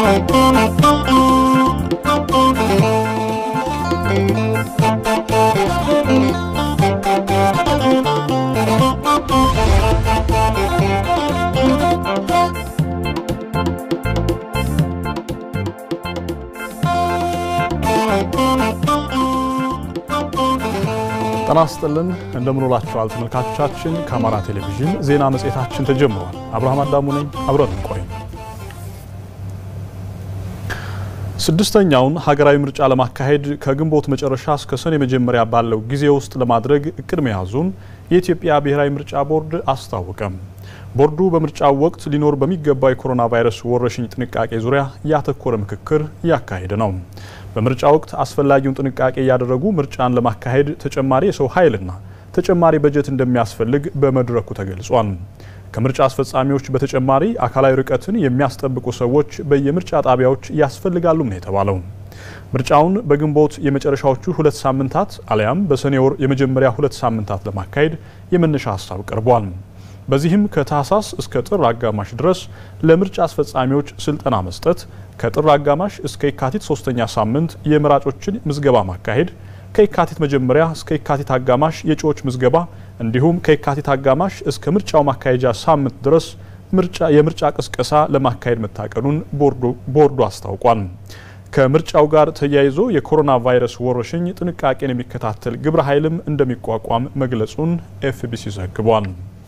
ጤና ይስጥልን እንደምንውላችኋል ተመልካቾቻችን። ከአማራ ቴሌቪዥን ዜና መጽሔታችን ተጀምሯል። አብርሃም አዳሙ ነኝ። አብረን እንቆይ። ስድስተኛውን ሀገራዊ ምርጫ ለማካሄድ ከግንቦት መጨረሻ እስከ ሰኔ መጀመሪያ ባለው ጊዜ ውስጥ ለማድረግ እቅድ መያዙን የኢትዮጵያ ብሔራዊ ምርጫ ቦርድ አስታወቀም። ቦርዱ በምርጫው ወቅት ሊኖር በሚገባው የኮሮና ቫይረስ ወረርሽኝ ጥንቃቄ ዙሪያ ያተኮረ ምክክር እያካሄደ ነው። በምርጫ ወቅት አስፈላጊውን ጥንቃቄ እያደረጉ ምርጫን ለማካሄድ ተጨማሪ የሰው ኃይልና ተጨማሪ በጀት እንደሚያስፈልግ በመድረኩ ተገልጿል። ከምርጫ አስፈጻሚዎች በተጨማሪ አካላዊ ርቀትን የሚያስጠብቁ ሰዎች በየምርጫ ጣቢያዎች ያስፈልጋሉም ነው የተባለው። ምርጫውን በግንቦት የመጨረሻዎቹ ሁለት ሳምንታት አሊያም በሰኔ ወር የመጀመሪያ ሁለት ሳምንታት ለማካሄድ የመነሻ ሀሳብ ቀርቧል። በዚህም ከታህሳስ እስከ ጥር አጋማሽ ድረስ ለምርጫ አስፈጻሚዎች ስልጠና መስጠት፣ ከጥር አጋማሽ እስከ የካቲት ሶስተኛ ሳምንት የመራጮችን ምዝገባ ማካሄድ፣ ከየካቲት መጀመሪያ እስከ የካቲት አጋማሽ የእጩዎች ምዝገባ እንዲሁም ከየካቲት አጋማሽ እስከ ምርጫው ማካሄጃ ሳምንት ድረስ የምርጫ ቅስቀሳ ለማካሄድ መታቀዱን ቦርዱ አስታውቋል። ከምርጫው ጋር ተያይዞ የኮሮና ቫይረስ ወረርሽኝ ጥንቃቄን የሚከታተል ግብረ ኃይልም እንደሚቋቋም መግለጹን ኤፍቢሲ ዘግቧል።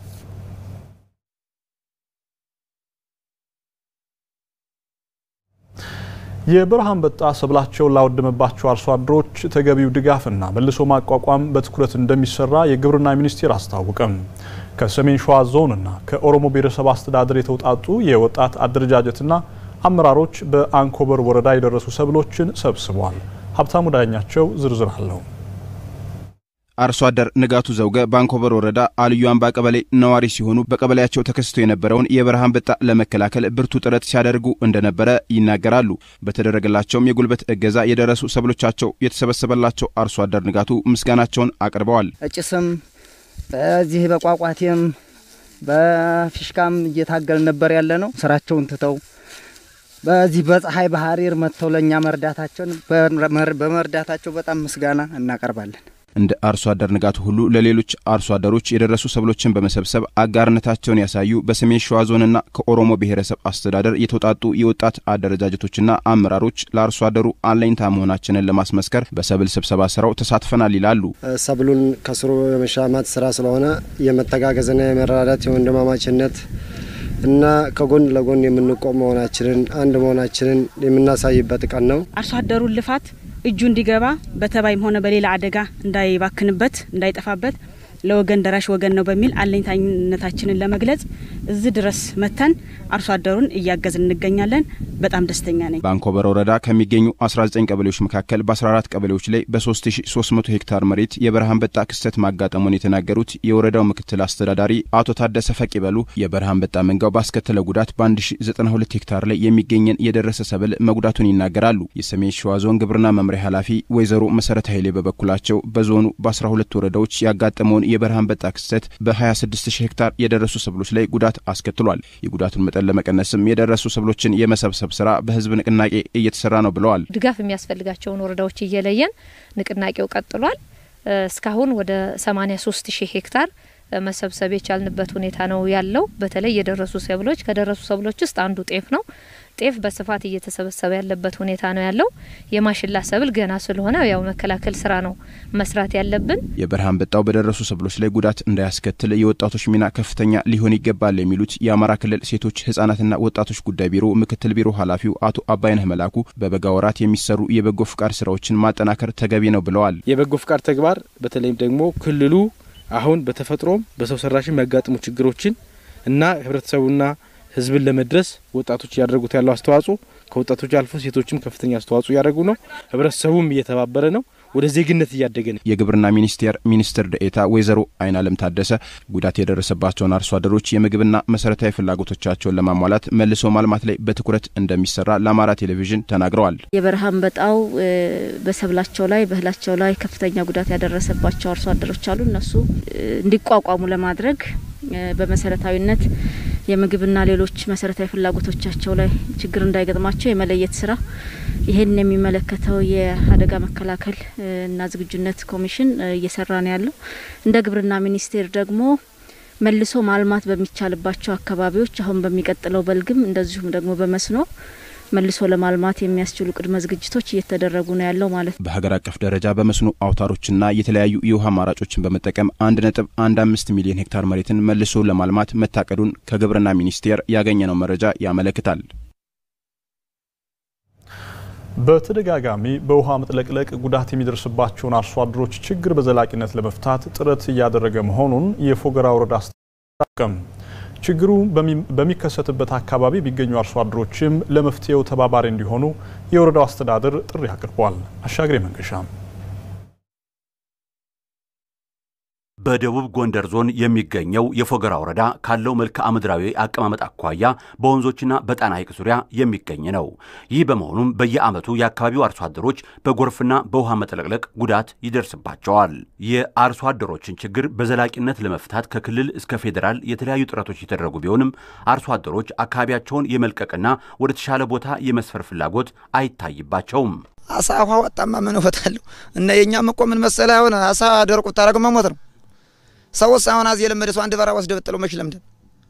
የበረሃ አንበጣ ሰብላቸውን ላወደመባቸው አርሶ አደሮች ተገቢው ድጋፍና መልሶ ማቋቋም በትኩረት እንደሚሰራ የግብርና ሚኒስቴር አስታወቀም። ከሰሜን ሸዋ ዞንና ከኦሮሞ ብሔረሰብ አስተዳደር የተውጣጡ የወጣት አደረጃጀትና አመራሮች በአንኮበር ወረዳ የደረሱ ሰብሎችን ሰብስበዋል። ሀብታሙ ዳኛቸው ዝርዝር አለው። አርሶ አደር ንጋቱ ዘውገ በአንኮበር ወረዳ አልዩ አምባ ቀበሌ ነዋሪ ሲሆኑ በቀበሌያቸው ተከስቶ የነበረውን የበረሃ አንበጣ ለመከላከል ብርቱ ጥረት ሲያደርጉ እንደነበረ ይናገራሉ። በተደረገላቸውም የጉልበት እገዛ የደረሱ ሰብሎቻቸው የተሰበሰበላቸው አርሶ አደር ንጋቱ ምስጋናቸውን አቅርበዋል። እጭስም በዚህ በቋቋቴም በፊሽካም እየታገል ነበር ያለ ነው። ስራቸውን ትተው በዚህ በፀሐይ ባህሪር መጥተው ለእኛ መርዳታቸውን በመርዳታቸው በጣም ምስጋና እናቀርባለን። እንደ አርሶ አደር ንጋቱ ሁሉ ለሌሎች አርሶ አደሮች የደረሱ ሰብሎችን በመሰብሰብ አጋርነታቸውን ያሳዩ በሰሜን ሸዋ ዞንና ከኦሮሞ ብሔረሰብ አስተዳደር የተውጣጡ የወጣት አደረጃጀቶችና አመራሮች ለአርሶ አደሩ አለኝታ መሆናችንን ለማስመስከር በሰብል ስብሰባ ስራው ተሳትፈናል ይላሉ። ሰብሉን ከስሩ የመሻማት ስራ ስለሆነ የመተጋገዝና የመራዳት የወንድማማችነት እና ከጎን ለጎን የምንቆም መሆናችንን አንድ መሆናችንን የምናሳይበት ቀን ነው። አርሶ አደሩን ልፋት እጁ እንዲገባ በተባይም ሆነ በሌላ አደጋ እንዳይባክንበት እንዳይጠፋበት ለወገን ደራሽ ወገን ነው በሚል አለኝታኝነታችንን ለመግለጽ እዚህ ድረስ መተን አርሶ አደሩን እያገዝን እንገኛለን። በጣም ደስተኛ ነኝ። በአንኮበር ወረዳ ከሚገኙ 19 ቀበሌዎች መካከል በ14 ቀበሌዎች ላይ በ3300 ሄክታር መሬት የበረሃ አንበጣ ክስተት ማጋጠሙን የተናገሩት የወረዳው ምክትል አስተዳዳሪ አቶ ታደሰ ፈቅ ይበሉ የበረሃ አንበጣ መንጋው ባስከተለው ጉዳት በ1092 ሄክታር ላይ የሚገኘን የደረሰ ሰብል መጉዳቱን ይናገራሉ። የሰሜን ሸዋ ዞን ግብርና መምሪያ ኃላፊ ወይዘሮ መሰረት ኃይሌ በበኩላቸው በዞኑ በ12 ወረዳዎች ያጋጠመውን የበረሃ አንበጣ ክስተት በ26000 ሄክታር የደረሱ ሰብሎች ላይ ጉዳት አስከትሏል። የጉዳቱን መጠን ለመቀነስም የደረሱ ሰብሎችን የመሰብሰብ ስራ በህዝብ ንቅናቄ እየተሰራ ነው ብለዋል። ድጋፍ የሚያስፈልጋቸውን ወረዳዎች እየለየን ንቅናቄው ቀጥሏል። እስካሁን ወደ 83 ሺህ ሄክታር መሰብሰብ የቻልንበት ሁኔታ ነው ያለው። በተለይ የደረሱ ሰብሎች ከደረሱ ሰብሎች ውስጥ አንዱ ጤፍ ነው። ጤፍ በስፋት እየተሰበሰበ ያለበት ሁኔታ ነው ያለው። የማሽላ ሰብል ገና ስለሆነ ያው መከላከል ስራ ነው መስራት ያለብን። የበረሃ አንበጣው በደረሱ ሰብሎች ላይ ጉዳት እንዳያስከትል የወጣቶች ሚና ከፍተኛ ሊሆን ይገባል የሚሉት የአማራ ክልል ሴቶች ህጻናትና ወጣቶች ጉዳይ ቢሮ ምክትል ቢሮ ኃላፊው አቶ አባይነህ መላኩ በበጋ ወራት የሚሰሩ የበጎ ፍቃድ ስራዎችን ማጠናከር ተገቢ ነው ብለዋል። የበጎ ፍቃድ ተግባር በተለይም ደግሞ ክልሉ አሁን በተፈጥሮም በሰው ሰራሽ የሚያጋጥሙ ችግሮችን እና ህብረተሰቡና ህዝብን ለመድረስ ወጣቶች እያደረጉት ያለው አስተዋጽኦ ከወጣቶች አልፎ ሴቶችም ከፍተኛ አስተዋጽኦ እያደረጉ ነው። ህብረተሰቡም እየተባበረ ነው። ወደ ዜግነት እያደገ ነው። የግብርና ሚኒስቴር ሚኒስትር ደኤታ ወይዘሮ አይን አለም ታደሰ ጉዳት የደረሰባቸውን አርሶ አደሮች የምግብና መሰረታዊ ፍላጎቶቻቸውን ለማሟላት መልሶ ማልማት ላይ በትኩረት እንደሚሰራ ለአማራ ቴሌቪዥን ተናግረዋል። የበረሃ አንበጣው በሰብላቸው ላይ በእህላቸው ላይ ከፍተኛ ጉዳት ያደረሰባቸው አርሶ አደሮች አሉ። እነሱ እንዲቋቋሙ ለማድረግ በመሰረታዊነት የምግብና ሌሎች መሰረታዊ ፍላጎቶቻቸው ላይ ችግር እንዳይገጥማቸው የመለየት ስራ ይሄን የሚመለከተው የአደጋ መከላከል እና ዝግጁነት ኮሚሽን እየሰራ ነው ያለው። እንደ ግብርና ሚኒስቴር ደግሞ መልሶ ማልማት በሚቻልባቸው አካባቢዎች አሁን በሚቀጥለው በልግም እንደዚሁም ደግሞ በመስኖ መልሶ ለማልማት የሚያስችሉ ቅድመ ዝግጅቶች እየተደረጉ ነው ያለው ማለት ነው። በሀገር አቀፍ ደረጃ በመስኖ አውታሮችና የተለያዩ የውሃ አማራጮችን በመጠቀም አንድ ነጥብ አንድ አምስት ሚሊዮን ሄክታር መሬትን መልሶ ለማልማት መታቀዱን ከግብርና ሚኒስቴር ያገኘነው መረጃ ያመለክታል። በተደጋጋሚ በውሃ መጥለቅለቅ ጉዳት የሚደርስባቸውን አርሶ አደሮች ችግር በዘላቂነት ለመፍታት ጥረት እያደረገ መሆኑን የፎገራ ወረዳ አስታወቀም። ችግሩ በሚከሰትበት አካባቢ የሚገኙ አርሶ አደሮችም ለመፍትሄው ተባባሪ እንዲሆኑ የወረዳው አስተዳደር ጥሪ አቅርቧል። አሻግሬ መንገሻ በደቡብ ጎንደር ዞን የሚገኘው የፎገራ ወረዳ ካለው መልክዓ ምድራዊ አቀማመጥ አኳያ በወንዞችና በጣና ሐይቅ ዙሪያ የሚገኝ ነው። ይህ በመሆኑም በየዓመቱ የአካባቢው አርሶ አደሮች በጎርፍና በውሃ መጥለቅለቅ ጉዳት ይደርስባቸዋል። የአርሶ አደሮችን ችግር በዘላቂነት ለመፍታት ከክልል እስከ ፌዴራል የተለያዩ ጥረቶች የተደረጉ ቢሆንም አርሶ አደሮች አካባቢያቸውን የመልቀቅና ወደ ተሻለ ቦታ የመስፈር ፍላጎት አይታይባቸውም። አሳ ውሃ ወጣማ ምን እወጣለሁ እና የእኛም እኮ ምን መሰለህ አሁን አሳ ደርቁ ታረግ መሞት ነው ሰውስ አሁን አዚ የለመደ ሰው አንድ በራ ወስደ በጥለው መች ለምደ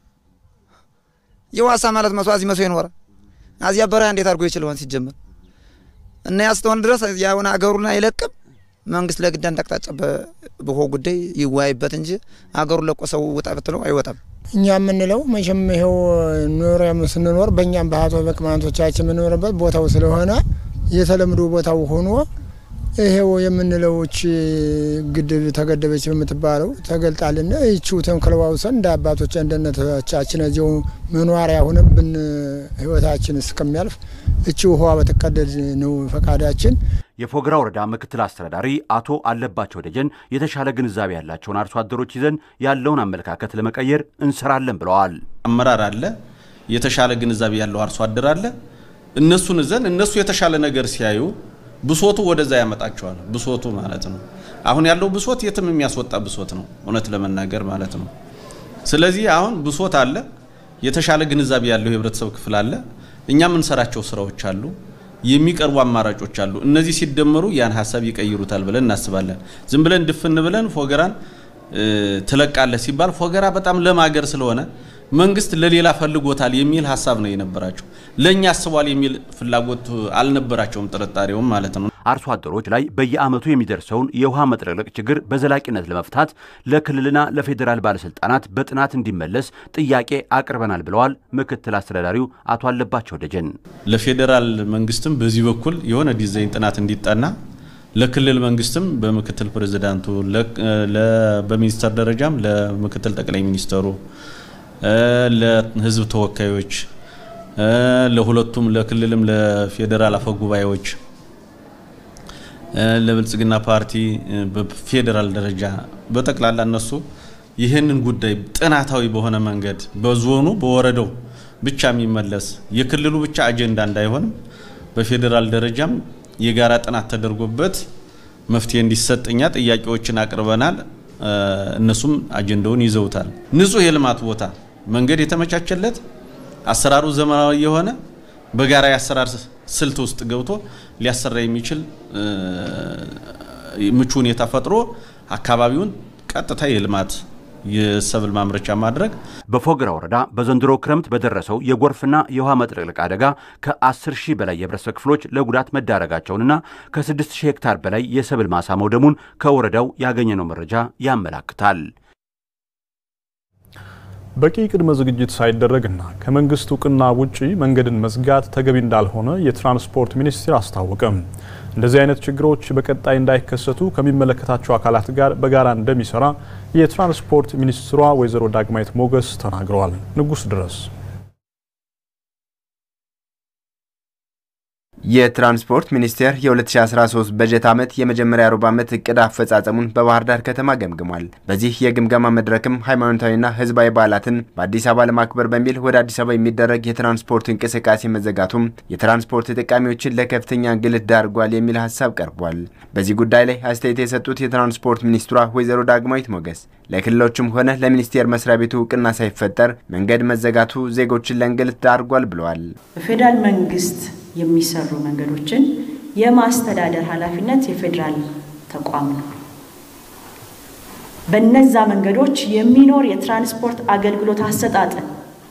የዋሳ ማለት መስዋዕት አዚ መስሎ ይኖረ አዚያ በራ እንዴት አድርጎ ይችላል ሲጀመር እና ያስተውን ድረስ ያውን አገሩን አይለቅም። መንግስት ለግድ አንድ አቅጣጫ በሆ ጉዳይ ይወያይበት እንጂ አገሩን ለቆ ሰው ውጣ ብትለው አይወጣም። እኛ የምንለው መቼም ይኸው ኖር ስንኖር በእኛም ባህቶ በቅማንቶቻችን የምንኖርበት ቦታው ስለሆነ የተለምዶ ቦታው ሆኖ ይሄው የምንለውች ግድብ ተገደበች የምትባለው ተገልጣልና ይቺው ተንክለዋውሰን እንደ አባቶች እንደነቶቻችን እዚው መኗሪያ ሆነብን ህይወታችን እስከሚያልፍ እቺ ውሃ በተቀደድ ነው ፈቃዳችን። የፎገራ ወረዳ ምክትል አስተዳዳሪ አቶ አለባቸው ደጀን የተሻለ ግንዛቤ ያላቸውን አርሶ አደሮች ይዘን ያለውን አመለካከት ለመቀየር እንሰራለን ብለዋል። አመራር አለ፣ የተሻለ ግንዛቤ ያለው አርሶ አደር አለ። እነሱን ይዘን እነሱ የተሻለ ነገር ሲያዩ ብሶቱ ወደዛ ያመጣቸዋል። ብሶቱ ማለት ነው። አሁን ያለው ብሶት የትም የሚያስወጣ ብሶት ነው፣ እውነት ለመናገር ማለት ነው። ስለዚህ አሁን ብሶት አለ፣ የተሻለ ግንዛቤ ያለው የህብረተሰብ ክፍል አለ። እኛ የምንሰራቸው ስራዎች አሉ፣ የሚቀርቡ አማራጮች አሉ። እነዚህ ሲደመሩ ያን ሀሳብ ይቀይሩታል ብለን እናስባለን። ዝም ብለን ድፍን ብለን ፎገራን ትለቃለህ ሲባል ፎገራ በጣም ለም ሀገር ስለሆነ መንግስት ለሌላ ፈልጎታል የሚል ሀሳብ ነው የነበራቸው። ለእኛ አስቧል የሚል ፍላጎት አልነበራቸውም፣ ጥርጣሬውም ማለት ነው። አርሶ አደሮች ላይ በየዓመቱ የሚደርሰውን የውሃ መጥለቅለቅ ችግር በዘላቂነት ለመፍታት ለክልልና ለፌዴራል ባለስልጣናት በጥናት እንዲመለስ ጥያቄ አቅርበናል ብለዋል ምክትል አስተዳዳሪው አቶ አለባቸው ደጀን። ለፌዴራል መንግስትም በዚህ በኩል የሆነ ዲዛይን ጥናት እንዲጠና ለክልል መንግስትም በምክትል ፕሬዚዳንቱ በሚኒስተር ደረጃም ለምክትል ጠቅላይ ሚኒስተሩ ለህዝብ ተወካዮች ለሁለቱም ለክልልም ለፌዴራል አፈ ጉባኤዎች ለብልጽግና ፓርቲ በፌዴራል ደረጃ በጠቅላላ እነሱ ይህንን ጉዳይ ጥናታዊ በሆነ መንገድ በዞኑ በወረዳው ብቻ የሚመለስ የክልሉ ብቻ አጀንዳ እንዳይሆንም በፌዴራል ደረጃም የጋራ ጥናት ተደርጎበት መፍትሄ እንዲሰጥ እኛ ጥያቄዎችን አቅርበናል። እነሱም አጀንዳውን ይዘውታል። ንጹህ የልማት ቦታ መንገድ የተመቻቸለት አሰራሩ ዘመናዊ የሆነ በጋራ የአሰራር ስልት ውስጥ ገብቶ ሊያሰራ የሚችል ምቹ ሁኔታ ፈጥሮ አካባቢውን ቀጥታ የልማት የሰብል ማምረቻ ማድረግ። በፎገራ ወረዳ በዘንድሮ ክረምት በደረሰው የጎርፍና የውሃ መጥለቅለቅ አደጋ ከ10 ሺህ በላይ የህብረተሰብ ክፍሎች ለጉዳት መዳረጋቸውንና ከ6 ሺህ ሄክታር በላይ የሰብል ማሳ መውደሙን ከወረዳው ያገኘነው መረጃ ያመላክታል። በቂ ቅድመ ዝግጅት ሳይደረግና ከመንግስት እውቅና ውጪ መንገድን መዝጋት ተገቢ እንዳልሆነ የትራንስፖርት ሚኒስቴር አስታወቀም። እንደዚህ አይነት ችግሮች በቀጣይ እንዳይከሰቱ ከሚመለከታቸው አካላት ጋር በጋራ እንደሚሰራ የትራንስፖርት ሚኒስትሯ ወይዘሮ ዳግማዊት ሞገስ ተናግረዋል። ንጉስ ድረስ የትራንስፖርት ሚኒስቴር የ2013 በጀት ዓመት የመጀመሪያ ሩብ ዓመት እቅድ አፈጻጸሙን በባህር ዳር ከተማ ገምግሟል። በዚህ የግምገማ መድረክም ሃይማኖታዊና ህዝባዊ በዓላትን በአዲስ አበባ ለማክበር በሚል ወደ አዲስ አበባ የሚደረግ የትራንስፖርት እንቅስቃሴ መዘጋቱም የትራንስፖርት ተጠቃሚዎችን ለከፍተኛ እንግልት ዳርጓል የሚል ሀሳብ ቀርቧል። በዚህ ጉዳይ ላይ አስተያየት የሰጡት የትራንስፖርት ሚኒስትሯ ወይዘሮ ዳግማዊት ሞገስ ለክልሎችም ሆነ ለሚኒስቴር መስሪያ ቤቱ እውቅና ሳይፈጠር መንገድ መዘጋቱ ዜጎችን ለእንግልት ዳርጓል ብለዋል። በፌዴራል መንግስት የሚሰሩ መንገዶችን የማስተዳደር ኃላፊነት የፌዴራል ተቋም ነው። በነዛ መንገዶች የሚኖር የትራንስፖርት አገልግሎት አሰጣጥን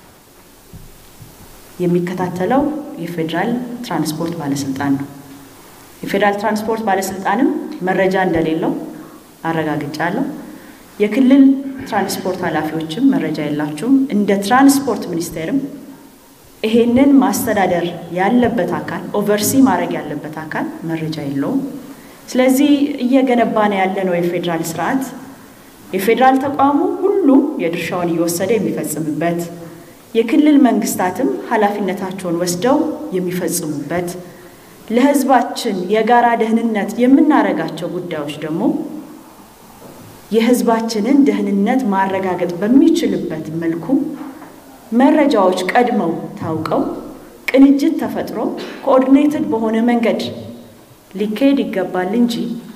የሚከታተለው የፌዴራል ትራንስፖርት ባለስልጣን ነው። የፌዴራል ትራንስፖርት ባለስልጣንም መረጃ እንደሌለው አረጋግጫለሁ። የክልል ትራንስፖርት ኃላፊዎችም መረጃ የላቸውም። እንደ ትራንስፖርት ሚኒስቴርም ይሄንን ማስተዳደር ያለበት አካል ኦቨርሲ ማድረግ ያለበት አካል መረጃ የለውም። ስለዚህ እየገነባን ያለነው የፌዴራል ስርዓት የፌዴራል ተቋሙ ሁሉም የድርሻውን እየወሰደ የሚፈጽምበት፣ የክልል መንግስታትም ኃላፊነታቸውን ወስደው የሚፈጽሙበት፣ ለህዝባችን የጋራ ደህንነት የምናደርጋቸው ጉዳዮች ደግሞ የህዝባችንን ደህንነት ማረጋገጥ በሚችልበት መልኩ መረጃዎች ቀድመው ታውቀው ቅንጅት ተፈጥሮ ኮኦርዲኔትድ በሆነ መንገድ ሊካሄድ ይገባል እንጂ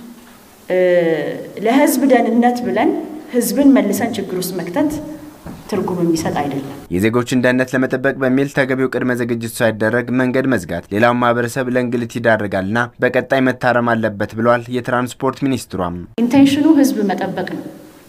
ለህዝብ ደህንነት ብለን ህዝብን መልሰን ችግር ውስጥ መክተት ትርጉም የሚሰጥ አይደለም። የዜጎችን ደህንነት ለመጠበቅ በሚል ተገቢው ቅድመ ዝግጅት ሳይደረግ መንገድ መዝጋት ሌላውን ማህበረሰብ ለእንግልት ይዳርጋልና በቀጣይ መታረም አለበት ብለዋል የትራንስፖርት ሚኒስትሯም። ኢንቴንሽኑ ህዝብ መጠበቅ ነው።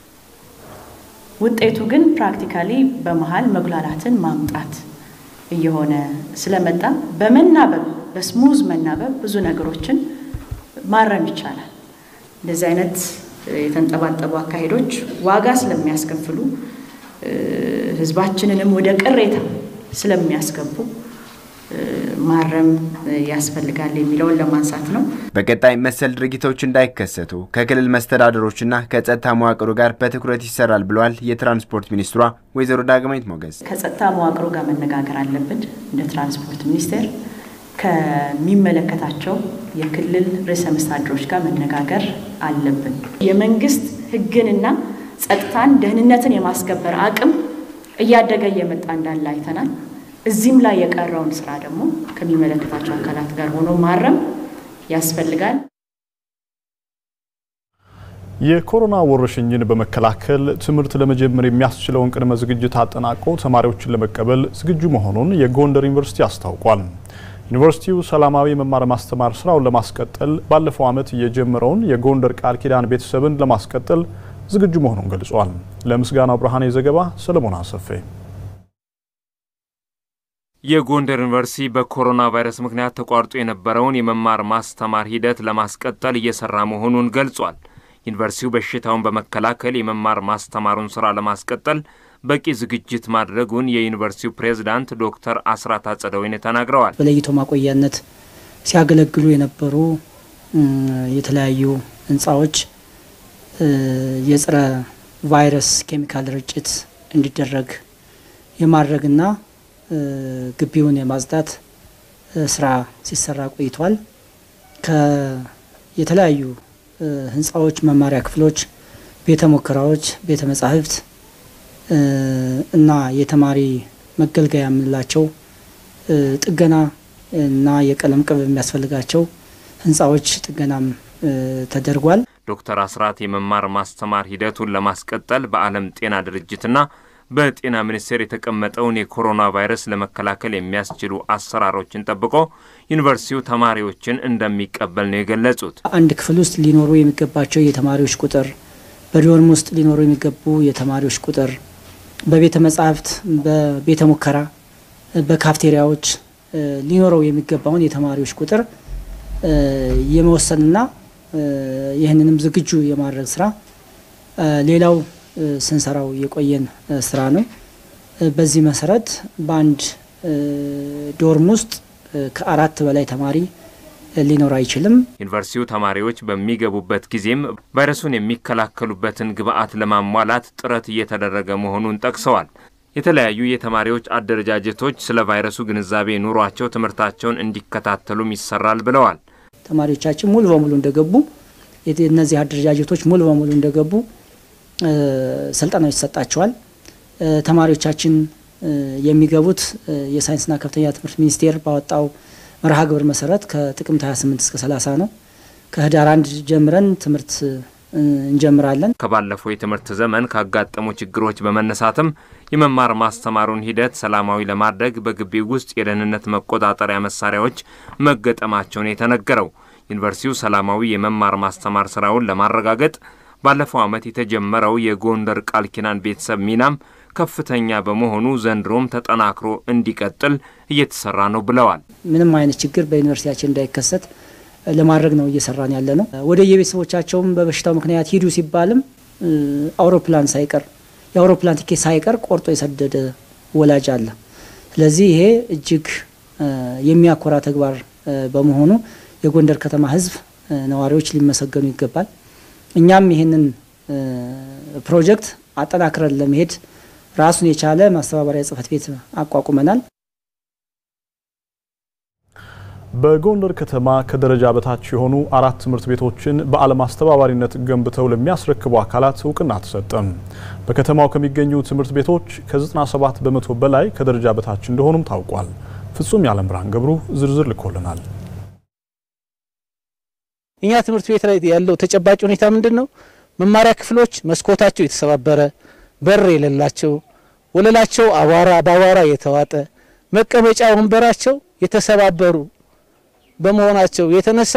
ውጤቱ ግን ፕራክቲካሊ በመሀል መጉላላትን ማምጣት እየሆነ ስለመጣ በመናበብ በስሙዝ መናበብ ብዙ ነገሮችን ማረም ይቻላል። እንደዚህ አይነት የተንጠባጠቡ አካሄዶች ዋጋ ስለሚያስከፍሉ ህዝባችንንም ወደ ቅሬታ ስለሚያስገቡ ማረም ያስፈልጋል የሚለውን ለማንሳት ነው። በቀጣይ መሰል ድርጊቶች እንዳይከሰቱ ከክልል መስተዳደሮችና ከጸጥታ መዋቅሩ ጋር በትኩረት ይሰራል ብለዋል የትራንስፖርት ሚኒስትሯ ወይዘሮ ዳግማዊት ሞገስ። ከጸጥታ መዋቅሩ ጋር መነጋገር አለብን። እንደ ትራንስፖርት ሚኒስቴር ከሚመለከታቸው የክልል ርዕሰ መስተዳድሮች ጋር መነጋገር አለብን። የመንግስት ህግንና ጸጥታን፣ ደህንነትን የማስከበር አቅም እያደገ እየመጣ እንዳለ አይተናል። እዚህም ላይ የቀረውን ስራ ደግሞ ከሚመለከታቸው አካላት ጋር ሆኖ ማረም ያስፈልጋል። የኮሮና ወረርሽኝን በመከላከል ትምህርት ለመጀመር የሚያስችለውን ቅድመ ዝግጅት አጠናቆ ተማሪዎችን ለመቀበል ዝግጁ መሆኑን የጎንደር ዩኒቨርሲቲ አስታውቋል። ዩኒቨርሲቲው ሰላማዊ መማር ማስተማር ስራውን ለማስቀጠል ባለፈው ዓመት የጀመረውን የጎንደር ቃል ኪዳን ቤተሰብን ለማስቀጠል ዝግጁ መሆኑን ገልጿል። ለምስጋናው ብርሃኔ ዘገባ ሰለሞን አሰፌ። የጎንደር ዩኒቨርሲቲ በኮሮና ቫይረስ ምክንያት ተቋርጦ የነበረውን የመማር ማስተማር ሂደት ለማስቀጠል እየሰራ መሆኑን ገልጿል። ዩኒቨርሲቲው በሽታውን በመከላከል የመማር ማስተማሩን ስራ ለማስቀጠል በቂ ዝግጅት ማድረጉን የዩኒቨርሲቲው ፕሬዝዳንት ዶክተር አስራት አጸደወይን ተናግረዋል። በለይቶ ማቆያነት ሲያገለግሉ የነበሩ የተለያዩ ህንፃዎች የጸረ ቫይረስ ኬሚካል ርጭት እንዲደረግ የማድረግና ግቢውን የማጽዳት ስራ ሲሰራ ቆይቷል። የተለያዩ ህንፃዎች፣ መማሪያ ክፍሎች፣ ቤተ ሙከራዎች፣ ቤተ መጻሕፍት እና የተማሪ መገልገያ የምንላቸው ጥገና እና የቀለም ቅብ የሚያስፈልጋቸው ህንፃዎች ጥገናም ተደርጓል። ዶክተር አስራት የመማር ማስተማር ሂደቱን ለማስቀጠል በዓለም ጤና ድርጅትና በጤና ሚኒስቴር የተቀመጠውን የኮሮና ቫይረስ ለመከላከል የሚያስችሉ አሰራሮችን ጠብቆ ዩኒቨርሲቲው ተማሪዎችን እንደሚቀበል ነው የገለጹት። አንድ ክፍል ውስጥ ሊኖሩ የሚገባቸው የተማሪዎች ቁጥር፣ በዶርም ውስጥ ሊኖሩ የሚገቡ የተማሪዎች ቁጥር፣ በቤተ መጻሕፍት፣ በቤተ ሙከራ፣ በካፍቴሪያዎች ሊኖረው የሚገባውን የተማሪዎች ቁጥር የመወሰንና ይህንንም ዝግጁ የማድረግ ስራ ሌላው ስንሰራው የቆየን ስራ ነው። በዚህ መሰረት በአንድ ዶርም ውስጥ ከአራት በላይ ተማሪ ሊኖር አይችልም። ዩኒቨርሲቲው ተማሪዎች በሚገቡበት ጊዜም ቫይረሱን የሚከላከሉበትን ግብዓት ለማሟላት ጥረት እየተደረገ መሆኑን ጠቅሰዋል። የተለያዩ የተማሪዎች አደረጃጀቶች ስለ ቫይረሱ ግንዛቤ ኑሯቸው ትምህርታቸውን እንዲከታተሉም ይሰራል ብለዋል። ተማሪዎቻችን ሙሉ በሙሉ እንደገቡ እነዚህ አደረጃጀቶች ሙሉ በሙሉ እንደገቡ ስልጠናው ይሰጣቸዋል። ተማሪዎቻችን የሚገቡት የሳይንስና ከፍተኛ ትምህርት ሚኒስቴር ባወጣው መርሃ ግብር መሰረት ከጥቅምት 28 እስከ 30 ነው። ከህዳር አንድ ጀምረን ትምህርት እንጀምራለን። ከባለፈው የትምህርት ዘመን ካጋጠሙ ችግሮች በመነሳትም የመማር ማስተማሩን ሂደት ሰላማዊ ለማድረግ በግቢው ውስጥ የደህንነት መቆጣጠሪያ መሳሪያዎች መገጠማቸውን የተነገረው ዩኒቨርሲቲው ሰላማዊ የመማር ማስተማር ስራውን ለማረጋገጥ ባለፈው ዓመት የተጀመረው የጎንደር ቃል ኪዳን ቤተሰብ ሚናም ከፍተኛ በመሆኑ ዘንድሮም ተጠናክሮ እንዲቀጥል እየተሰራ ነው ብለዋል። ምንም አይነት ችግር በዩኒቨርሲቲያችን እንዳይከሰት ለማድረግ ነው እየሰራን ያለ ነው። ወደ የቤተሰቦቻቸውም በበሽታው ምክንያት ሂዱ ሲባልም አውሮፕላን ሳይቀር የአውሮፕላን ቲኬት ሳይቀር ቆርጦ የሰደደ ወላጅ አለ። ስለዚህ ይሄ እጅግ የሚያኮራ ተግባር በመሆኑ የጎንደር ከተማ ሕዝብ ነዋሪዎች ሊመሰገኑ ይገባል። እኛም ይህንን ፕሮጀክት አጠናክረን ለመሄድ ራሱን የቻለ ማስተባበሪያ ጽሕፈት ቤት አቋቁመናል። በጎንደር ከተማ ከደረጃ በታች የሆኑ አራት ትምህርት ቤቶችን በዓለም አስተባባሪነት ገንብተው ለሚያስረክቡ አካላት እውቅና ተሰጠም። በከተማው ከሚገኙ ትምህርት ቤቶች ከ97 በመቶ በላይ ከደረጃ በታች እንደሆኑም ታውቋል። ፍጹም የዓለም ብርሃን ገብሩ ዝርዝር ልኮልናል። እኛ ትምህርት ቤት ላይ ያለው ተጨባጭ ሁኔታ ምንድን ነው? መማሪያ ክፍሎች መስኮታቸው የተሰባበረ፣ በር የሌላቸው፣ ወለላቸው አቧራ በአቧራ የተዋጠ፣ መቀመጫ ወንበራቸው የተሰባበሩ በመሆናቸው የተነሳ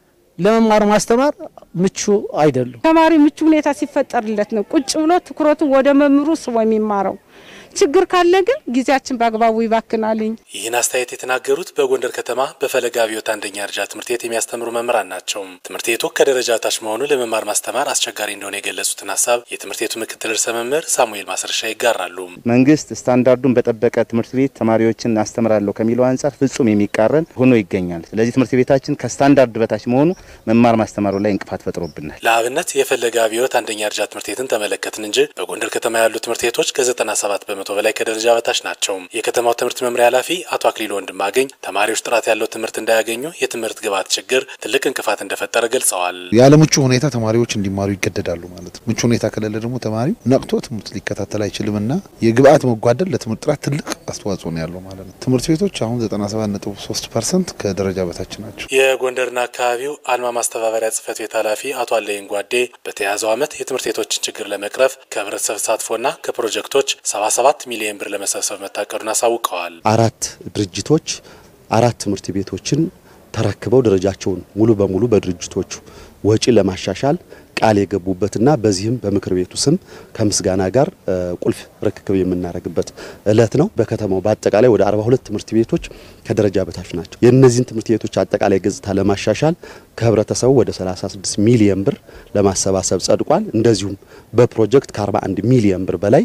ለመማር ማስተማር ምቹ አይደሉም። ተማሪ ምቹ ሁኔታ ሲፈጠርለት ነው ቁጭ ብሎ ትኩረቱን ወደ መምህሩ ስቦ የሚማረው። ችግር ካለ ግን ጊዜያችን በአግባቡ ይባክናልኝ። ይህን አስተያየት የተናገሩት በጎንደር ከተማ በፈለገ አብዮት አንደኛ ደረጃ ትምህርት ቤት የሚያስተምሩ መምህራን ናቸው። ትምህርት ቤቱ ከደረጃ ታች መሆኑ ለመማር ማስተማር አስቸጋሪ እንደሆነ የገለጹትን ሀሳብ የትምህርት ቤቱ ምክትል ርዕሰ መምህር ሳሙኤል ማስረሻ ይጋራሉ። መንግስት ስታንዳርዱን በጠበቀ ትምህርት ቤት ተማሪዎችን አስተምራለሁ ከሚለው አንጻር ፍጹም የሚቃረን ሆኖ ይገኛል። ስለዚህ ትምህርት ቤታችን ከስታንዳርድ በታች መሆኑ መማር ማስተማሩ ላይ እንቅፋት ፈጥሮብናል። ለአብነት የፈለገ አብዮት አንደኛ ደረጃ ትምህርት ቤትን ተመለከትን እንጂ በጎንደር ከተማ ያሉ ትምህርት ቤቶች ከ97 በመቶ በላይ ከደረጃ በታች ናቸው። የከተማው ትምህርት መምሪያ ኃላፊ አቶ አክሊሉ ወንድማገኝ ተማሪዎች ጥራት ያለው ትምህርት እንዳያገኙ የትምህርት ግብዓት ችግር ትልቅ እንቅፋት እንደፈጠረ ገልጸዋል። ያለ ምቹ ሁኔታ ተማሪዎች እንዲማሩ ይገደዳሉ ማለት ነው። ምቹ ሁኔታ ከሌለ ደግሞ ተማሪው ነቅቶ ትምህርት ሊከታተል አይችልም እና የግብዓት መጓደል ለትምህርት ጥራት ትልቅ አስተዋጽኦ ነው ያለው ማለት ነው። ትምህርት ቤቶች አሁን 97.3 ፐርሰንት ከደረጃ በታች ናቸው። የጎንደርና አካባቢው አልማ ማስተባበሪያ ጽህፈት ቤት ኃላፊ አቶ አለይን ጓዴ በተያዘው ዓመት የትምህርት ቤቶችን ችግር ለመቅረፍ ከህብረተሰብ ተሳትፎና ከፕሮጀክቶች 77 ሚሊዮን ብር ለመሰብሰብ መታቀዱን አሳውቀዋል። አራት ድርጅቶች አራት ትምህርት ቤቶችን ተረክበው ደረጃቸውን ሙሉ በሙሉ በድርጅቶቹ ወጪ ለማሻሻል ቃል የገቡበትና በዚህም በምክር ቤቱ ስም ከምስጋና ጋር ቁልፍ ርክክብ የምናደርግበት እለት ነው። በከተማው በአጠቃላይ ወደ 42 ትምህርት ቤቶች ከደረጃ በታች ናቸው። የእነዚህን ትምህርት ቤቶች አጠቃላይ ገጽታ ለማሻሻል ከህብረተሰቡ ወደ 36 ሚሊየን ብር ለማሰባሰብ ጸድቋል። እንደዚሁም በፕሮጀክት ከ41 ሚሊየን ብር በላይ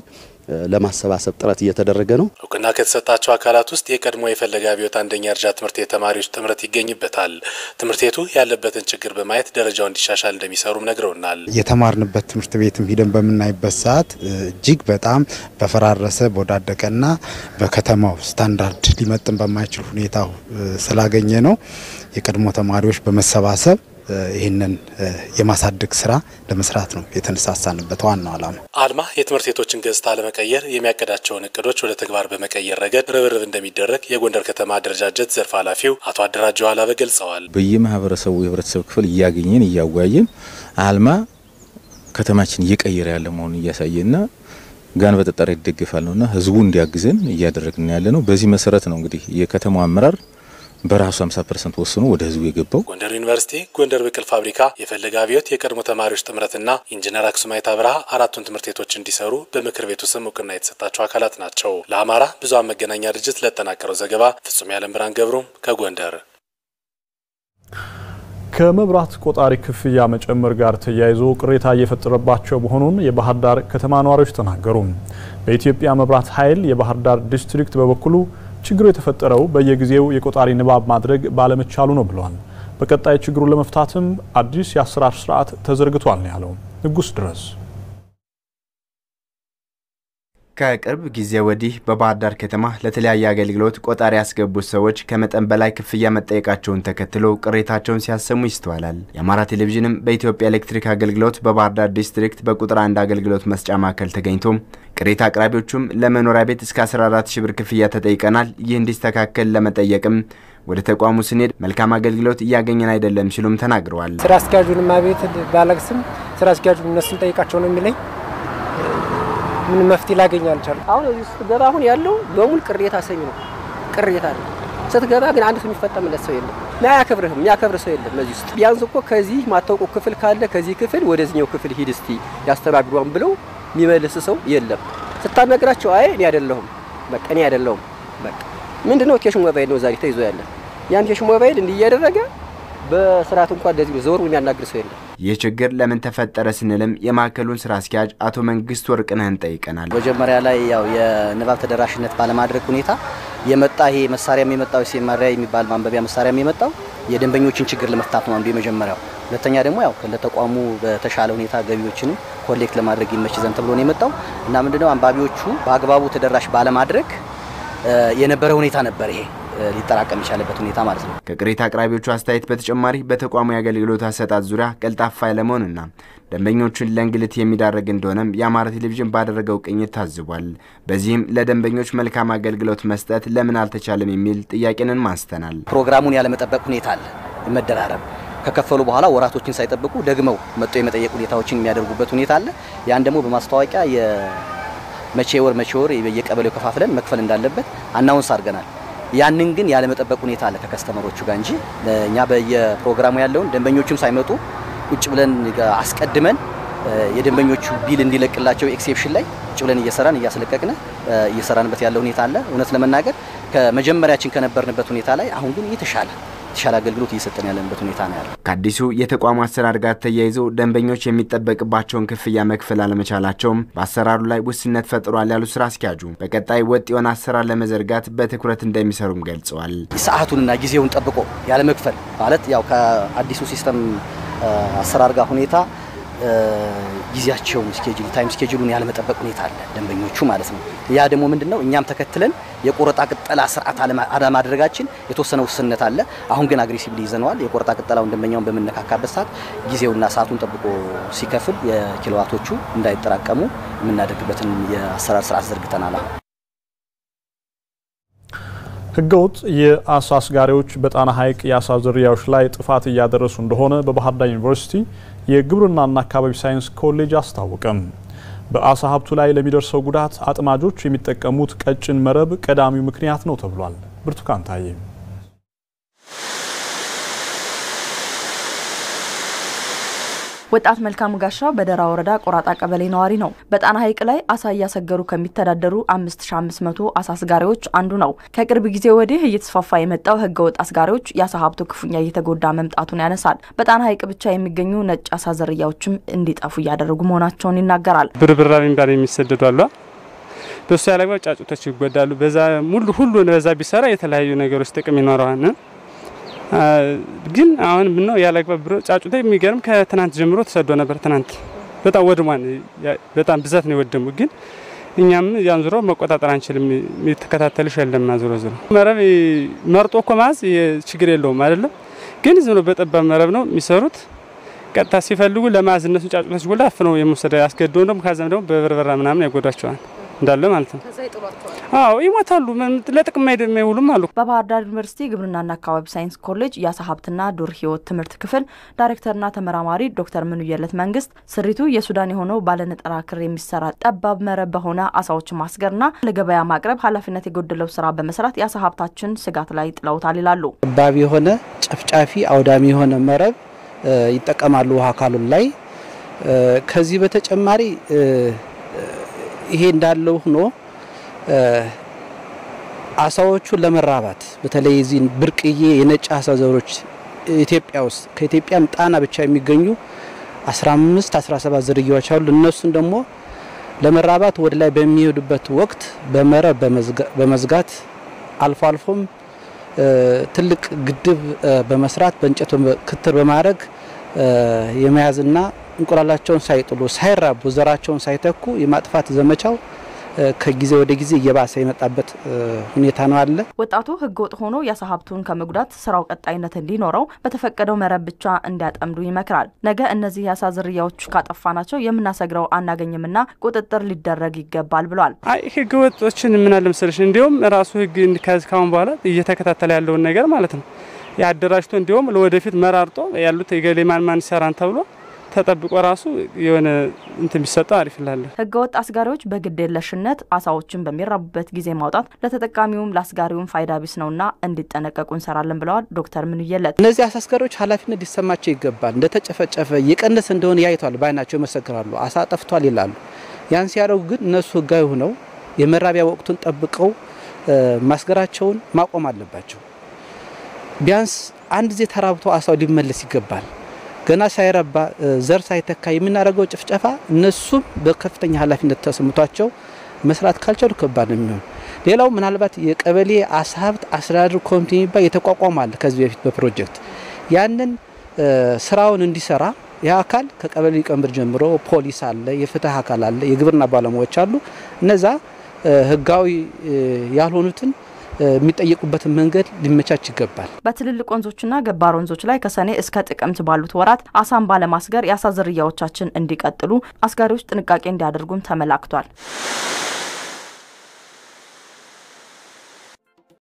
ለማሰባሰብ ጥረት እየተደረገ ነው። እውቅና ከተሰጣቸው አካላት ውስጥ የቀድሞ የፈለገ አብዮት አንደኛ ደረጃ ትምህርት ቤት ተማሪዎች ጥምረት ይገኝበታል። ትምህርት ቤቱ ያለበትን ችግር በማየት ደረጃው እንዲሻሻል እንደሚሰሩም ነግረውናል። የተማርንበት ትምህርት ቤትም ሂደን በምናይበት ሰዓት እጅግ በጣም በፈራረሰ በወዳደቀና በከተማው ስታንዳርድ ሊመጥን በማይችል ሁኔታ ስላገኘ ነው የቀድሞ ተማሪዎች በመሰባሰብ ይህንን የማሳደግ ስራ ለመስራት ነው የተነሳሳንበት ዋናው ዓላማ። አልማ የትምህርት ቤቶችን ገጽታ ለመቀየር የሚያቀዳቸውን እቅዶች ወደ ተግባር በመቀየር ረገድ ርብርብ እንደሚደረግ የጎንደር ከተማ አደረጃጀት ዘርፍ ኃላፊው አቶ አደራጀው አላበ ገልጸዋል። በየማህበረሰቡ የህብረተሰብ ክፍል እያገኘን እያወያየን አልማ ከተማችን እየቀየረ ያለ መሆኑን እያሳየና ጋን በጠጠር ይደግፋል ነውና ህዝቡ እንዲያግዘን እያደረግን ያለ ነው። በዚህ መሰረት ነው እንግዲህ የከተማው አመራር በራሱ 50 ፐርሰንት ወስኖ ወደ ህዝቡ የገባው። ጎንደር ዩኒቨርሲቲ፣ ጎንደር ብቅል ፋብሪካ፣ የፈለገ አብዮት የቀድሞ ተማሪዎች ጥምረትና ኢንጂነር አክሱማይት አብርሃ አራቱን ትምህርት ቤቶች እንዲሰሩ በምክር ቤቱ ስም እውቅና የተሰጣቸው አካላት ናቸው። ለአማራ ብዙኃን መገናኛ ድርጅት ለጠናቀረው ዘገባ ፍጹም ያለም ብርሃን ገብሩም ከጎንደር። ከመብራት ቆጣሪ ክፍያ መጨመር ጋር ተያይዞ ቅሬታ እየፈጠረባቸው መሆኑን የባህር ዳር ከተማ ነዋሪዎች ተናገሩ። በኢትዮጵያ መብራት ኃይል የባህር ዳር ዲስትሪክት በበኩሉ ችግሩ የተፈጠረው በየጊዜው የቆጣሪ ንባብ ማድረግ ባለመቻሉ ነው ብለዋል። በቀጣይ ችግሩን ለመፍታትም አዲስ የአሰራር ስርዓት ተዘርግቷል ነው ያለው። ንጉስ ድረስ ከቅርብ ጊዜ ወዲህ በባህር ዳር ከተማ ለተለያየ አገልግሎት ቆጣሪ ያስገቡት ሰዎች ከመጠን በላይ ክፍያ መጠየቃቸውን ተከትሎ ቅሬታቸውን ሲያሰሙ ይስተዋላል። የአማራ ቴሌቪዥንም በኢትዮጵያ ኤሌክትሪክ አገልግሎት በባህር ዳር ዲስትሪክት በቁጥር አንድ አገልግሎት መስጫ ማዕከል ተገኝቶ ቅሬታ አቅራቢዎቹም ለመኖሪያ ቤት እስከ 14 ሺ ብር ክፍያ ተጠይቀናል፣ ይህ እንዲስተካከል ለመጠየቅም ወደ ተቋሙ ስንሄድ መልካም አገልግሎት እያገኘን አይደለም ሲሉም ተናግረዋል። ስራ አስኪያጁንማ ቤት ባለቅስም ስራ አስኪያጁን እነሱን ጠይቃቸው ነው የሚለኝ ምን መፍትሄ ላገኝ አልቻልኩም። አሁን እዚህ ስትገባ አሁን ያለው በሙሉ ቅሬታ ሰሚ ነው። ቅሬታ ነው። ስትገባ ግን አንድ ሰው የሚፈጠምለት ሰው የለም። አያከብርህም። የሚያከብር ሰው የለም። እዚህ ውስጥ ቢያንስ እኮ ከዚህ ማታውቀው ክፍል ካለ ከዚህ ክፍል ወደዚህኛው ክፍል ሂድ እስቲ ያስተናግዷን ብለው የሚመልስ ሰው የለም። ስታናግራቸው አይ እኔ አይደለሁም፣ በቃ እኔ አይደለሁም፣ በቃ ምንድነው ኬሽ ሞባይል ነው ዛሬ ተይዞ ያለ ያን ኬሽ ሞባይል እንዲህ እያደረገ በስርዓት እንኳን እንደዚህ ዞር የሚያናግር ሰው የለም። ይህ ችግር ለምን ተፈጠረ ስንልም የማዕከሉን ስራ አስኪያጅ አቶ መንግስት ወርቅነህን ጠይቀናል። መጀመሪያ ላይ ያው የንባብ ተደራሽነት ባለማድረግ ሁኔታ የመጣ ይሄ መሳሪያም የመጣው ሲማሪያ የሚባል ማንበቢያ መሳሪያም የመጣው የደንበኞችን ችግር ለመፍታት ነው አንዱ የመጀመሪያው። ሁለተኛ ደግሞ ያው ለተቋሙ በተሻለ ሁኔታ ገቢዎችንም ኮሌክት ለማድረግ ይመች ዘንድ ተብሎ ነው የመጣው እና ምንድነው አንባቢዎቹ በአግባቡ ተደራሽ ባለማድረግ የነበረ ሁኔታ ነበር ይሄ ሊጠራቀም የቻለበት ሁኔታ ማለት ነው። ከቅሬታ አቅራቢዎቹ አስተያየት በተጨማሪ በተቋሙ የአገልግሎት አሰጣጥ ዙሪያ ቀልጣፋ ያለመሆንና ደንበኞቹን ለእንግልት የሚዳረግ እንደሆነም የአማራ ቴሌቪዥን ባደረገው ቅኝት ታዝቧል። በዚህም ለደንበኞች መልካም አገልግሎት መስጠት ለምን አልተቻለም የሚል ጥያቄንን አንስተናል። ፕሮግራሙን ያለመጠበቅ ሁኔታ አለ፣ መደራረብ ከከፈሉ በኋላ ወራቶችን ሳይጠብቁ ደግመው መጥቶ የመጠየቅ ሁኔታዎችን የሚያደርጉበት ሁኔታ አለ። ያን ደግሞ በማስታወቂያ የመቼ ወር መቼ ወር የቀበሌው ከፋፍለን መክፈል እንዳለበት አናውንስ አድርገናል። ያንን ግን ያለመጠበቅ ሁኔታ አለ ከከስተመሮቹ ጋር እንጂ እኛ በየፕሮግራሙ ያለውን ደንበኞቹም ሳይመጡ ቁጭ ብለን አስቀድመን የደንበኞቹ ቢል እንዲለቅላቸው ኤክሴፕሽን ላይ ቁጭ ብለን እየሰራን እያስለቀቅን እየሰራንበት ያለ ሁኔታ አለ። እውነት ለመናገር ከመጀመሪያችን ከነበርንበት ሁኔታ ላይ አሁን ግን የተሻለ የተሻለ አገልግሎት እየሰጠን ያለንበት ሁኔታ ነው ያለው። ከአዲሱ የተቋሙ አሰራር ጋር ተያይዞ ደንበኞች የሚጠበቅባቸውን ክፍያ መክፈል አለመቻላቸውም በአሰራሩ ላይ ውስንነት ፈጥሯል ያሉ ስራ አስኪያጁ በቀጣይ ወጥ የሆነ አሰራር ለመዘርጋት በትኩረት እንደሚሰሩም ገልጸዋል። ሰዓቱንና ጊዜውን ጠብቆ ያለመክፈል ማለት ያው ከአዲሱ ሲስተም አሰራር ጋር ሁኔታ ጊዜያቸውን ስኬጁል ታይም ስኬጁሉን ያለመጠበቅ ሁኔታ አለ ደንበኞቹ ማለት ነው። ያ ደግሞ ምንድን ነው እኛም ተከትለን የቆረጣ ቅጠላ ስርዓት አለማድረጋችን የተወሰነ ውስንነት አለ። አሁን ግን አግሬሲቭሊ ይዘነዋል። የቆረጣ ቅጠላውን ደንበኛውን በምነካካበት ሰዓት ጊዜውና ሰዓቱን ጠብቆ ሲከፍል የኪሎዋቶቹ እንዳይጠራቀሙ የምናደርግበትን የአሰራር ስርዓት ዘርግተናል። አሁን ህገወጥ የአሳ አስጋሪዎች በጣና ሐይቅ የአሳ ዝርያዎች ላይ ጥፋት እያደረሱ እንደሆነ በባህር ዳር ዩኒቨርሲቲ የግብርናና አካባቢ ሳይንስ ኮሌጅ አስታወቀም። በአሳ ሀብቱ ላይ ለሚደርሰው ጉዳት አጥማጆች የሚጠቀሙት ቀጭን መረብ ቀዳሚው ምክንያት ነው ተብሏል። ብርቱካን ታዬ ወጣት መልካሙ ጋሻው በደራ ወረዳ ቆራጣ ቀበሌ ነዋሪ ነው። በጣና ሐይቅ ላይ አሳ እያሰገሩ ከሚተዳደሩ 5500 አሳ አስጋሪዎች አንዱ ነው። ከቅርብ ጊዜ ወዲህ እየተስፋፋ የመጣው ህገወጥ አስጋሪዎች የአሳ ሀብቱ ክፉኛ እየተጎዳ መምጣቱን ያነሳል። በጣና ሐይቅ ብቻ የሚገኙ ነጭ አሳ ዝርያዎችም እንዲጠፉ እያደረጉ መሆናቸውን ይናገራል። ብርብራ የሚባል የሚሰደዱ አሉ። በሱ ያለግባብ ጫጩቶች ይጎዳሉ። በዛ ሙሉ ሁሉ በዛ ቢሰራ የተለያዩ ነገሮች ጥቅም ይኖረዋል። ግን አሁን ምነው ያለግባብ ብሎ ጫጩታ የሚገርም ከትናንት ጀምሮ ተሰዶ ነበር። ትናንት በጣም ወድሟን በጣም ብዛት ነው የወደሙ። ግን እኛም ያን ዙሮ መቆጣጠር አንችልም። የተከታተልሽ የለም ዙሮ ዙሮ መረብ መርጦ እኮ ማዝ ችግር የለውም አይደለም። ግን ዝም ብሎ በጠባብ መረብ ነው የሚሰሩት። ቀጥታ ሲፈልጉ ለማዝ እነሱ ጫጩቶች ጎላ አፍነው የመውሰድ ያስገድደው ደግሞ ከዛም ደግሞ በበርበራ ምናምን ያጎዷቸዋል እንዳለ ማለት ነው። አዎ ይሞታሉ። ለጥቅም የማይውሉም አሉ። በባህር ዳር ዩኒቨርሲቲ ግብርናና አካባቢ ሳይንስ ኮሌጅ የአሳ ሀብትና ዱር ሕይወት ትምህርት ክፍል ዳይሬክተርና ተመራማሪ ዶክተር ምንየለት መንግስት ስሪቱ የሱዳን የሆነው ባለነጠላ ክር የሚሰራ ጠባብ መረብ በሆነ አሳዎችን ማስገርና ለገበያ ማቅረብ ኃላፊነት የጎደለው ስራ በመስራት የአሳ ሀብታችን ስጋት ላይ ጥለውታል ይላሉ። ጠባብ የሆነ ጨፍጫፊ አውዳሚ የሆነ መረብ ይጠቀማሉ ውሃ አካሉን ላይ ከዚህ በተጨማሪ ይሄ እንዳለው ሆኖ አሳዎቹን ለመራባት በተለይ እዚህ ብርቅዬ የነጭ አሳ ዘሮች ኢትዮጵያ ውስጥ ከኢትዮጵያም ጣና ብቻ የሚገኙ 15 17 ዝርያዎች አሉ። እነሱን ደግሞ ለመራባት ወደ ላይ በሚሄዱበት ወቅት በመረብ በመዝጋት አልፎ አልፎም ትልቅ ግድብ በመስራት በእንጨት ክትር በማድረግ የመያዝና እንቁላላቸውን ሳይጥሉ ሳይራቡ ዘራቸውን ሳይተኩ የማጥፋት ዘመቻው ከጊዜ ወደ ጊዜ እየባሰ የመጣበት ሁኔታ ነው አለ። ወጣቱ ህገወጥ ሆኖ የአሳ ሀብቱን ከመጉዳት ስራው ቀጣይነት እንዲኖረው በተፈቀደው መረብ ብቻ እንዲያጠምዱ ይመክራል። ነገ እነዚህ የአሳ ዝርያዎች ካጠፋናቸው የምናሰግረው አናገኝምና ቁጥጥር ሊደረግ ይገባል ብሏል። አይ ህገ ወጦችን ምን አለ መሰለሽ እንዲሁም ራሱ ህግ ካሁን በኋላ እየተከታተለ ያለውን ነገር ማለት ነው ያደራጅቶ እንዲሁም ለወደፊት መራርጦ ያሉት የገሌ ማን ማን ይሰራን ተብሎ ተጠብቆ ራሱ የሆነ እንትን ቢሰጠው አሪፍ ይላል። ህገወጥ አስጋሪዎች በግዴለሽነት አሳዎችን በሚራቡበት ጊዜ ማውጣት ለተጠቃሚውም ለአስጋሪውም ፋይዳ ቢስ ነውና እንዲጠነቀቁ እንሰራለን ብለዋል ዶክተር ምንየለት። እነዚህ አሳ አስጋሪዎች ኃላፊነት ሊሰማቸው ይገባል። እንደተጨፈጨፈ እየቀነሰ እንደሆነ ያይቷል፣ በአይናቸው ይመሰክራሉ። አሳ ጠፍቷል ይላሉ። ያን ሲያደርጉ ግን እነሱ ህጋዊ ሆነው የመራቢያ ወቅቱን ጠብቀው ማስገራቸውን ማቆም አለባቸው። ቢያንስ አንድ ጊዜ ተራብቶ አሳው ሊመለስ ይገባል። ገና ሳይረባ ዘር ሳይተካ የምናደርገው ጭፍጨፋ እነሱም በከፍተኛ ኃላፊነት ተሰምቷቸው መስራት ካልቻሉ ከባድ ነው የሚሆን። ሌላው ምናልባት የቀበሌ አሳ ሀብት አስተዳደር ኮሚቴ የሚባል የተቋቋመ አለ ከዚህ በፊት በፕሮጀክት ያንን ስራውን እንዲሰራ ያ አካል ከቀበሌ ሊቀመንበር ጀምሮ ፖሊስ አለ፣ የፍትህ አካል አለ፣ የግብርና ባለሙያዎች አሉ። እነዛ ህጋዊ ያልሆኑትን የሚጠየቁበትን መንገድ ሊመቻች ይገባል። በትልልቅ ወንዞችና ገባር ወንዞች ላይ ከሰኔ እስከ ጥቅምት ባሉት ወራት አሳን ባለማስገር የአሳ ዝርያዎቻችን እንዲቀጥሉ አስጋሪዎች ጥንቃቄ እንዲያደርጉም ተመላክቷል።